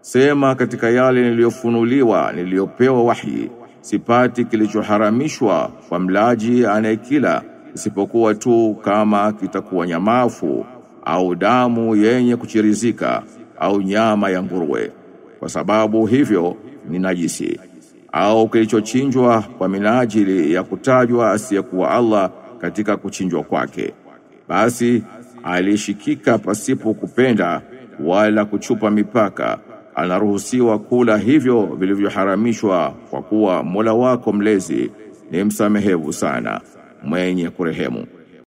Sema katika yale niliyofunuliwa niliyopewa wahi sipati kilichoharamishwa kwa mlaji anayekila isipokuwa tu kama kitakuwa nyamafu au damu yenye kuchirizika au nyama ya nguruwe kwa sababu hivyo ni najisi au kilichochinjwa kwa minajili ya kutajwa asiyekuwa Allah katika kuchinjwa kwake basi alishikika pasipo kupenda wala kuchupa mipaka anaruhusiwa kula hivyo vilivyoharamishwa kwa kuwa Mola wako mlezi ni msamehevu sana mwenye kurehemu